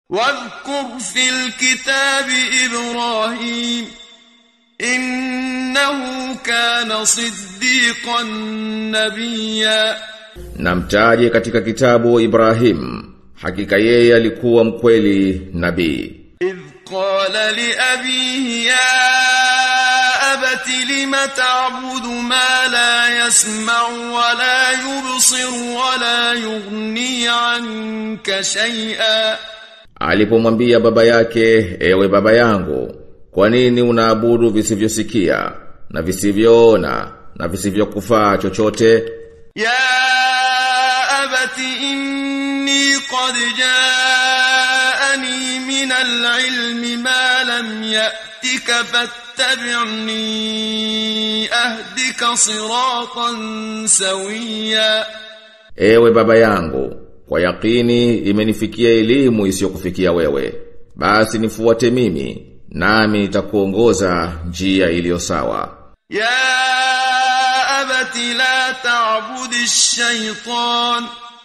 واذكر في الكتاب إبراهيم إنه كان صديقا نبيا Na mtaje katika kitabu Ibrahim, hakika yeye alikuwa mkweli nabii. إذ قال لأبيه يا أبت لم تعبد ما لا يسمع ولا يبصر ولا يغني عنك شيئا Alipomwambia baba yake, ewe baba yangu, kwa nini unaabudu visivyosikia na visivyoona na visivyokufaa chochote? يا أبت إني قد جاءني من العلم ما لم يأتك فاتبعني أهدك صراطا سويا Ewe baba yangu, kwa yakini imenifikia elimu isiyokufikia wewe. Basi nifuate mimi, nami nitakuongoza njia iliyo sawa. يا أبت لا تعبد الشيطان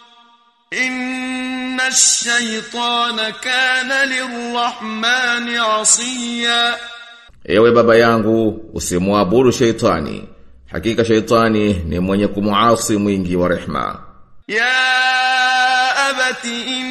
إن الشيطان كان للرحمن عصيا Ewe baba yangu, usimwabudu sheitani. Hakika sheitani ni mwenye kumuasi mwingi wa rehma. يا أبت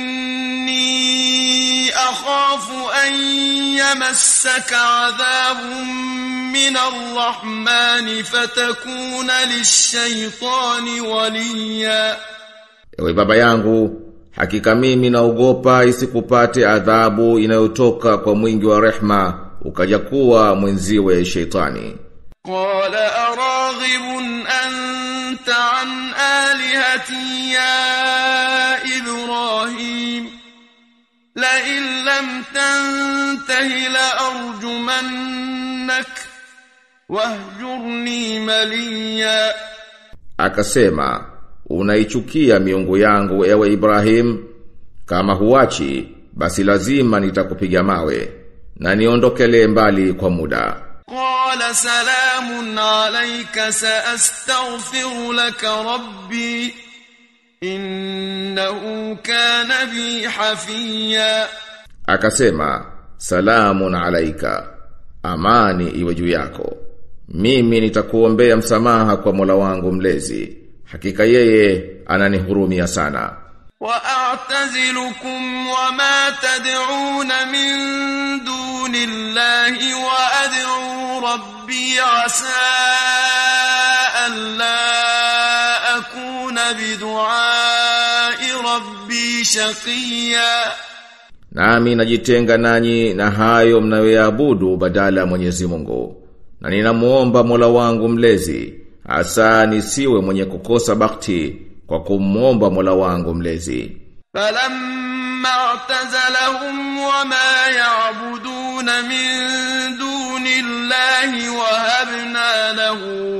إني أخاف أن يمسك عذاب من الرحمن فتكون للشيطان وليا Ewe baba yangu, hakika mimi naogopa isikupate adhabu inayotoka kwa mwingi wa rehma ukaja kuwa mwenziwe sheitani. قال أراغب أنت عن آلهتي يا إبراهيم لئن لم تنته لأرجمنك واهجرني مليا Akasema, unaichukia miungu yangu ewe Ibrahim, kama huachi, basi lazima nitakupiga mawe, na niondokele mbali kwa muda. قال سلام عليك سأستغفر لك ربي إنه كان بي حفيا Akasema, salamun alaika, amani iwe juu yako. Mimi nitakuombea msamaha kwa Mola wangu mlezi. Hakika yeye ananihurumia sana. وأعتزلكم وما تدعون من دون الله وأدعو ربي عسى ألا أكون بدعاء ربي شقيا Nami najitenga nanyi na hayo mnayoyaabudu badala ya Mwenyezi Mungu. Na ninamuomba Mola wangu mlezi, hasa nisiwe mwenye kukosa bakti kwa kumwomba Mola wangu mlezi. فلما اعتزلهم وما يعبدون من دون الله وهبنا له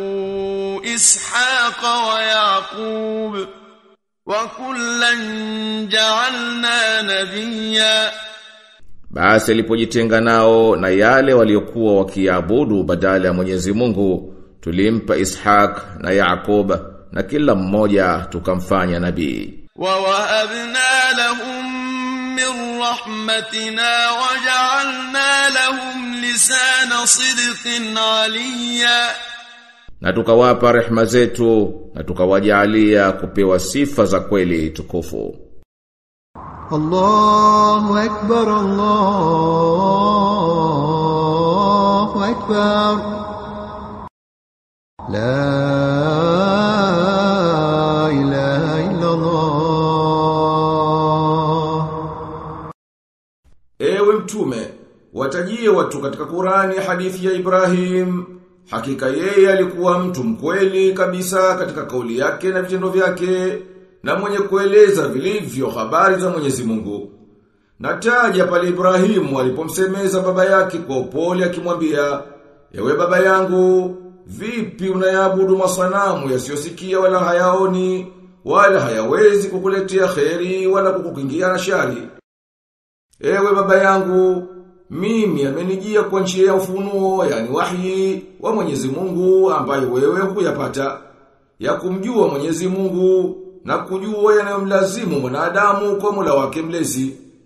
إسحاق ويعقوب وكلا جعلنا نبيا Basi alipojitenga nao na yale waliokuwa wakiabudu badala ya Mwenyezi Mungu, tulimpa Ishaq na Yaakub na kila mmoja tukamfanya nabii. ووهبنا لهم من رحمتنا وجعلنا لهم لسان صدق عليا Na tukawapa rehma zetu na tukawajalia kupewa sifa za kweli tukufu. الله أكبر الله أكبر لا إله إلا الله Ewe mtume, watajie watu katika Qurani hadithi ya Ibrahim. Hakika yeye alikuwa mtu mkweli kabisa katika kauli yake na vitendo vyake na mwenye kueleza vilivyo habari za Mwenyezi Mungu. Nataja pale Ibrahimu alipomsemeza baba yake kwa upole akimwambia, "Ewe baba yangu, vipi unayaabudu masanamu yasiyosikia wala hayaoni, wala hayawezi kukuletea kheri wala kukukingia na shari?" Ewe baba yangu, mimi amenijia kwa njia ya ufunuo, yani wahyi wa Mwenyezi Mungu ambayo wewe hukuyapata, ya kumjua Mwenyezi Mungu na kujua yanayomlazimu mwanadamu kwa Mola wake mlezi.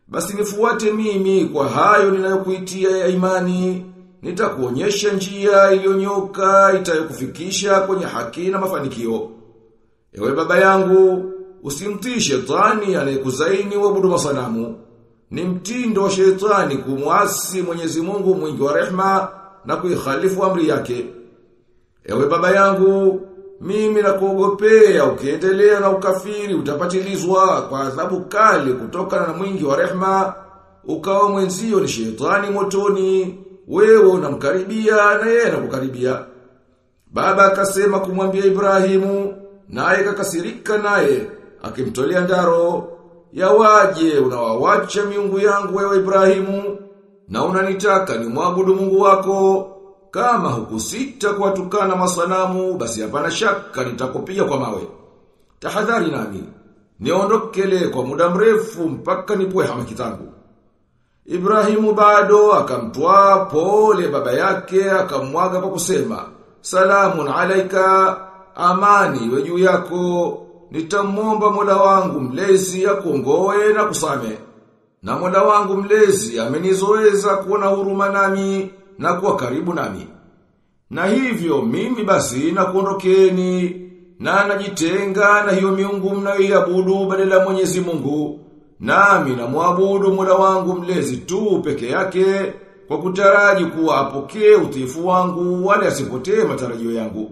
Basi nifuate mimi kwa hayo ninayokuitia ya imani, nitakuonyesha njia iliyonyoka itayokufikisha kwenye haki na mafanikio. Ewe baba yangu, usimtii shetani anayekuzaini uabudu masanamu. Ni mtindo wa shetani kumwasi Mwenyezi Mungu mwingi wa rehma na kuikhalifu amri yake. Ewe baba yangu, mimi nakuogopea ukiendelea na ukafiri utapatilizwa kwa adhabu kali kutokana na mwingi wa rehma, ukawa mwenzio ni shetani motoni, wewe unamkaribia na yeye anakukaribia. Baba akasema kumwambia Ibrahimu, naye kakasirika naye, akimtolea ndaro, yawaje unawawacha miungu yangu wewe Ibrahimu, na unanitaka ni mwabudu Mungu wako, kama hukusita kuwatukana masanamu, basi hapana shaka nitakupiga kwa mawe. Tahadhari nami, niondokele kwa muda mrefu mpaka nipwe hamaki zangu. Ibrahimu bado akamtwaa pole baba yake akamwaga kwa kusema, Salamun alaika, amani iwe juu yako, nitamwomba Mola wangu mlezi akuongoe na kusame. Na Mola wangu mlezi amenizoeza kuwa na huruma nami na kuwa karibu nami. Na hivyo mimi basi na kuondokeni na najitenga na hiyo miungu mnayoiabudu badala ya Mwenyezi Mungu. Nami na muabudu Mola wangu mlezi tu peke yake kwa kutaraji kuwa apokee utiifu wangu wala asipotee matarajio yangu.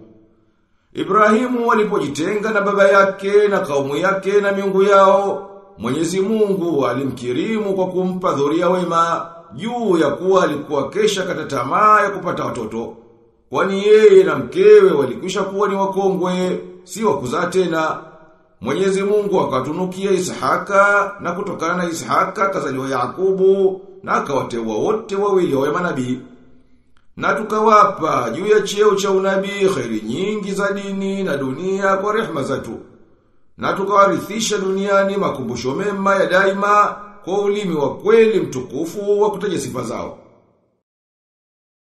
Ibrahimu walipojitenga na baba yake na kaumu yake na miungu yao, Mwenyezi Mungu alimkirimu kwa kumpa dhuria wema juu ya kuwa alikuwa kesha kata tamaa ya kupata watoto. Kwani yeye na mkewe walikwisha kuwa ni wakongwe, si wa kuzaa tena. Mwenyezi Mungu akatunukia Ishaka na kutokana na Ishaka kazaliwa Yakubu na akawateua wote wawili wawe manabii. Na tukawapa juu ya cheo cha unabii khairi nyingi za dini na dunia kwa rehma zetu. Na tukawarithisha duniani makumbusho mema ya daima kwa ulimi wa kweli mtukufu wa kutaja sifa zao.